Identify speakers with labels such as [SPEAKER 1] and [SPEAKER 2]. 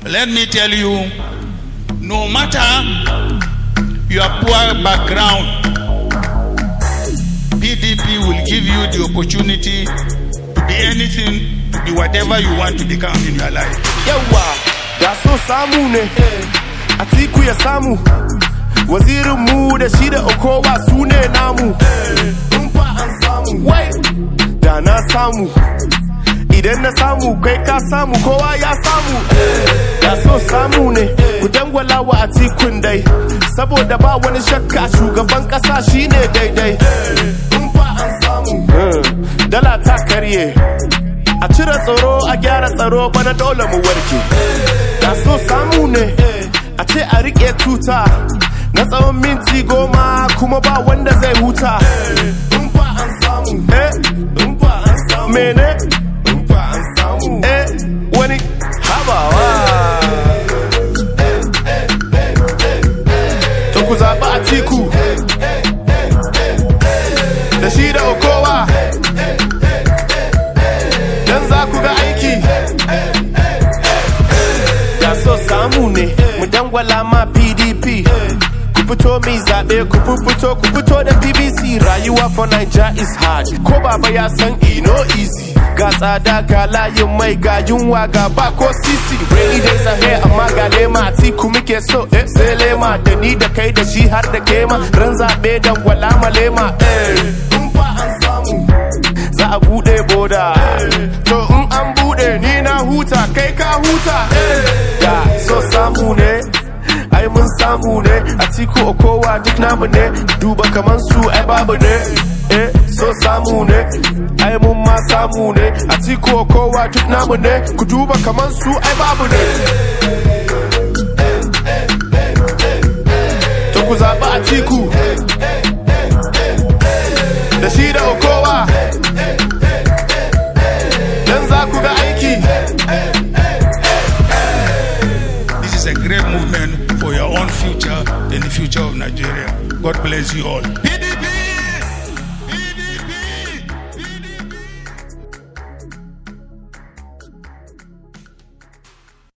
[SPEAKER 1] Let me tell you, no matter your poor background, PDP will give you the opportunity to be anything, to be whatever you want to become in your life.
[SPEAKER 2] yawa da so samu ne atiku ya samu wazirin mu da shi da okowa su ne namu in fa an samu wai da na samu idan na samu kai ka samu kowa ya samu da so samu ne ku dangwala wa atikun dai saboda ba wani shakka shugaban kasa shine daidai in fa an samu dala ta karye a cire tsaro a gyara tsaro bana dole mu warke da so samu ne a ce a rike tuta na tsawon minti goma kuma ba wanda zai huta in fa an samu eh in fa an samu mene in fa an samu eh wani habawa to ku zaɓi a tiku da shi da okowa dan za ku ga aiki da so samu ne mu dangwala ma pdp ku fito mi zaɓe ku fito ku fito da bbc rayuwa for naija is hard ko baba ya san ino easy ga tsada ga layin mai ga yunwa ga ba ko sisi rainy days ahead amma ga lema tiku muke so eh sai lema da ni da kai da shi har da kema ran zaɓe dangwala ma lema eh in fa an samu za a bude boda to in an bude ni na huta kai ka huta da so samu ne ai mun samu ne a tiku okowa duk namu ne duba kaman su ai babu ne eh so samu ne ai mun ma samu ne a tiku okowa duk namu ne ku duba kaman su ai babu ne to ku zaɓi a tiku da shi da okowa dan za ku ga aiki
[SPEAKER 1] This is a great movement for your own future and the future of Nigeria. God bless you all.